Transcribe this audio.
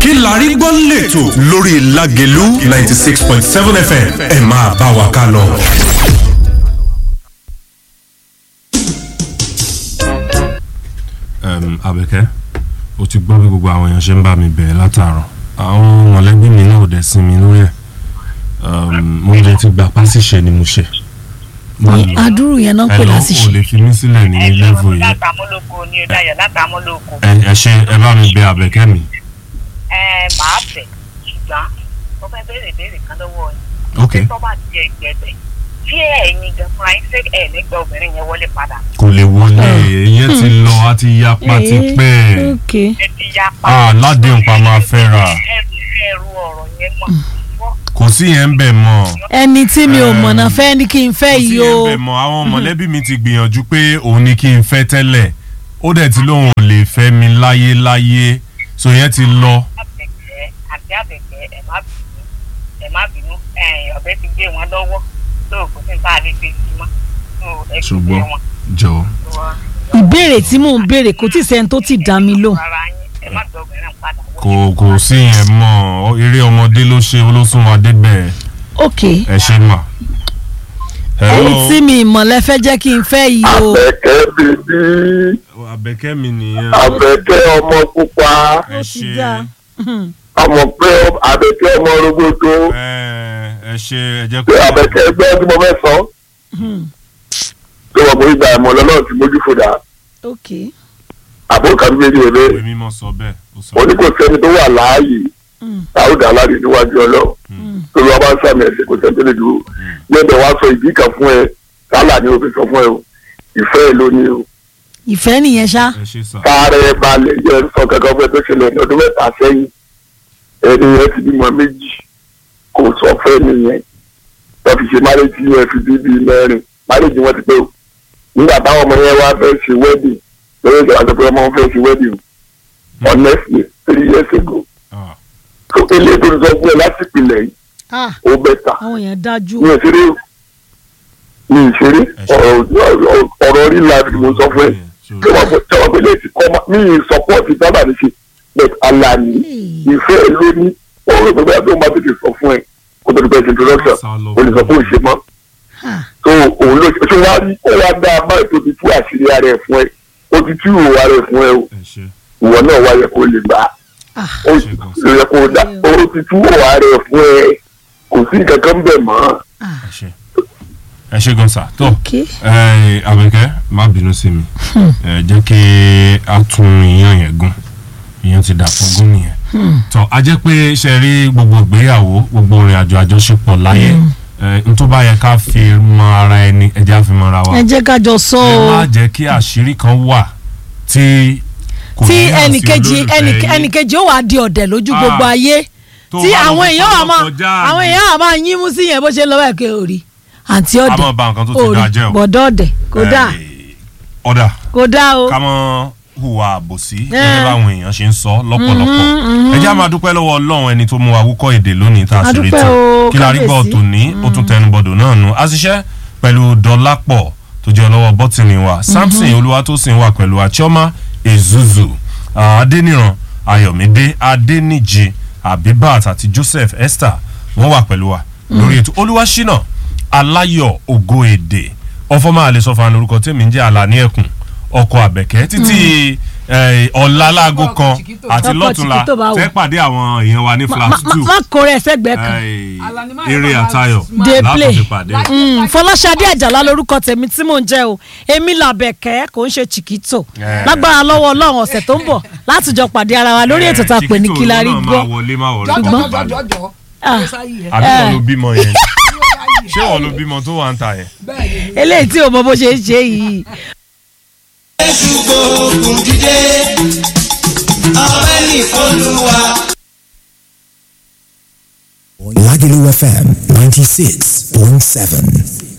kí la rí gbọ́ lẹ́tọ̀ lórí Lágelú ninety six point seven FM ẹ máa bá wa ká lọ. Àbẹ̀kẹ́ o ti gbọ́ bí gbogbo àwọn èèyàn ṣe ń bá mi bẹ̀rẹ̀ látàárọ̀ àwọn mọ̀lẹ́bí mi náà ò dẹ̀ sin mi lórí ẹ̀ mo lè ti gbà pásìṣe ni mo ṣe. Má lọ. àdúrú yẹn náà ń pè Hello, láṣìṣe o lè fi mí sílẹ̀ ní lẹ́vù yìí látàmúlòkọ ni o dayọ̀ látàmúlòkọ ẹ ẹ ṣe ẹ bá mi bẹ Àbẹ̀kẹ́ mi. ẹ màá fẹ́ ṣùgbọ́n mo fẹ́ béèrè béèrè kan lọ́wọ́ yín ok tó bá ti ẹgbẹ́ bẹ̀ tí ẹ̀yin gan fúnra yín ṣé ẹ̀ nígbà obìnrin yẹn wọlé padà kò lè wọlé ìyẹn ti lọ a ti yapa ti pẹ́ ok ẹ ti ya pa ah ládéhùn pa máa fẹ́ ra ẹrù ẹrù ọ̀rọ̀ yẹn mọ̀ fọ́ kò sí yẹn ń bẹ̀ mọ́ ẹni tí mi ò mọ̀nà fẹ́ ni kí n fẹ́ kò sí yìí yẹn ń o bẹ̀ mọ́ àwọn mọ̀lẹ́bí mi ti gbìyànjú pé òun ni kí n fẹ́ tẹ́lẹ̀ ó dẹ̀ ti lóun ò lè fẹ́ mi láyé láyé so yẹn ti lọ àbẹ̀kẹ́ àti àbẹ̀kẹ́ ẹ má bínú ẹ má bínú ẹ ọ̀bẹ ti gbé wọn lọ́wọ́ tó kò sí nípa àlè fi sí mọ́ tó ẹ ti gbé ṣùgbọ́n wọn. jọ̀ọ́ ìbéèrè tí mò ń béèrè kò tí ì sẹ́ni tó ti dá mi lò Rárá yín, ẹ má gbọ́ obìnrin padà wọlé. kò kò sí yẹn mọ́ ọ, eré ọmọdé ló ṣe olóṣùn wa débẹ̀ ok ẹ ṣe mà. ẹni tí mi ìmọ̀lẹ́ fẹ́ jẹ́ kí n fẹ́ yìí o Àbẹ̀kẹ́ bèbí Àbẹ̀kẹ́ mi nìyẹn Àbẹ̀kẹ́ ọmọ pupa ẹ ó ti ṣe dáa. ọmọ pé Àbẹ̀kẹ́ ọmọ rogodo ẹ ẹ ṣe ẹ jẹ́ pé kó Àbẹ̀kẹ́ ẹgbẹ́ tí mo fẹ́ sọ tó wọ́n mú ìgbà ẹ̀mọ́ lọ́nà tí mójú fòdà ok àbúrò kan méjì rẹ̀ ìwé mímọ́ sọ bẹ́ẹ̀ ó sọ mo ní kò sẹ́ni tó wà láàyè Mm. táwọn aláàdì níwájú ọlọ́ tó lọ́wọ́ bá ń sàmì ẹ̀sìn kò sẹ́ni tó lè dúró lẹ́bẹ̀ wá sọ ìdí kan fún ẹ kálà ni òfin sọ fún ẹ o ìfẹ́ ẹ ló ní o ìfẹ́ nìyẹn ṣá ẹ ṣe sà káàárẹ̀ balẹ̀ jẹ́ sọ kankan fún ẹ tó ṣẹlẹ̀ ní ọdún mẹ́ta sẹ́yìn ẹni yẹn ti bímọ méjì kò sọ fẹ́ nìyẹn wọ́n fi ṣe márèjì yẹn fi bí bíi mẹ́rin márèjì wọn ti pé o nígbà táwọn ọmọ yẹn wá fẹ́ ṣe wedding lórí ìjọba tó pé ọmọ wọn fẹ́ ṣe wedding honestly three years ago Ah, so ilé tó ń sọ fún ẹ láti ìpìlẹ̀ yìí Ah, ó bẹ́tà àwọn èèyàn dájú mi ò ṣeré o mi ì ṣeré Ẹ ṣe. ọ̀rọ̀ ọ̀rọ̀ rí láti mo sọ fún ẹ so- tí wọ́n fẹ́ tí wọ́n fẹ́ lè ti kọ́ ma mi ì sọpọ́ọ̀tì sábà ní ṣe but alani ìfẹ́ ẹ ló ní ó rò pé bẹ́ẹ̀ tó máa tètè sọ fún ẹ kó tó di pẹ́ introduction Sá lọ o lè sọ pé ò ṣe mọ́ Ah, so òun ló ṣe wá rí ó wá dá a báyìí tó ti tú àṣírí ara ẹ fún ẹ ó ti tú ìwò ara ẹ fún ẹ o ẹ ṣe ìwọ náà wáyẹ kó lè gbà á ah, ó yẹ kó dá ó ti tú ìwò ara ẹ fún ẹ kò sí nǹkan kan bẹ̀ mọ́ ah, ẹ ṣe ẹ ṣe gan sa tó ok ẹ Àbẹ̀kẹ́ má bínú sí mi ẹ jẹ́ kí a tún iyán yẹn gún iyán ti dà fún gún nìyẹn tó a jẹ́ pé ṣe rí gbogbo ìgbéyàwó gbogbo ìrìn àjò àjọṣepọ̀ láyé ẹ n tó bá yẹ ká fi mọ ara ẹni ẹ jẹ́ á fi mọ ara wa ẹ jẹ́ ká jọ sọ ẹ o má jẹ́ kí àṣírí kan wà tí kò tí ní hàn sí ẹnìkejì olólùfẹ́ ẹnì- yín. ẹnìkejì ó wà di ọ̀dẹ̀ lójú Ah. gbogbo ayé Tó tí bá lọ àwọn fi èèyàn wà máa kọjá àwọn àyè. èèyàn wà máa yín mú sí yẹn bó ṣe lọ báyìí kí o rí àǹtí a ọ̀dẹ̀ máa ba nǹkan tó ti o dáa rí jẹ́ o bọ̀dọ̀ ọ̀dẹ̀ kò dáa Eh, ọ̀dà kò dáa o ká mọ́ hùwà àbòsí gẹ́gẹ́ báwọn èèyàn ṣe ń sọ lọ́pọ̀lọpọ̀ ẹ jẹ́ á máa dúpẹ́ lọ́wọ́ ọlọ́run ẹni tó mú wa wúkọ́ èdè lónìí tá a sì rí A dúpẹ́ tán o, kí la rí gbọ́ kábíyèsí. tòní ó tún tẹnubọ̀dọ̀ náà nu a ṣiṣẹ́ pẹ̀lú dọ́lápọ̀ tó jẹ́ ọlọ́wọ́ bọ́tìnì wa samson olúwatósìn wà pẹ̀lú achioma ezuzu ah, adéníran ayọ̀mídé adéníjì abibat àti joseph esther wọ́n wà pẹ̀lú wa lórí ètò olúwaṣínà aláyọ̀ ògo èdè ọfọmọ àlesọfà lórúkọ tèmi ń jẹ́ àlàní ẹkùn ọkọ àbẹ̀kẹ́ títí eh, ọ̀la láago kan àti Ọkọ lọ́túnla Chiquito bá wò. tẹ́ pàdé àwọn èèyàn wa ní Ma- flash ma- two má kó rẹ̀ sẹ́gbẹ̀ẹ́ kan Eh, eré àtayọ̀ Dey play. látọ̀ fi pàdé. Mm, Fọláṣadé Àjàlá lorúkọ tèmi tí mò ń jẹ́ o èmi làbẹ̀kẹ́ kò ń ṣe Chiquito Eh. lágbára lọ́wọ́ Ọlọ́run ọ̀sẹ̀ tó ń bọ̀ láti jọ pàdé ara wa lórí ètò tá a pè ní Chiquito kí la rí náà gbọ́ máa wọlé máa wọlé Ṣùgbọ́n- kó balẹ̀. Ah, àbí wọn ló bímọ yẹn ṣé wọn ló bímọ tó wà ń ta yẹn. eléyìí tí o mọ bó ṣe ń ṣe yìí gbógun dídé ọpẹ́ ní Olúwa. Lagelu FM 96.7.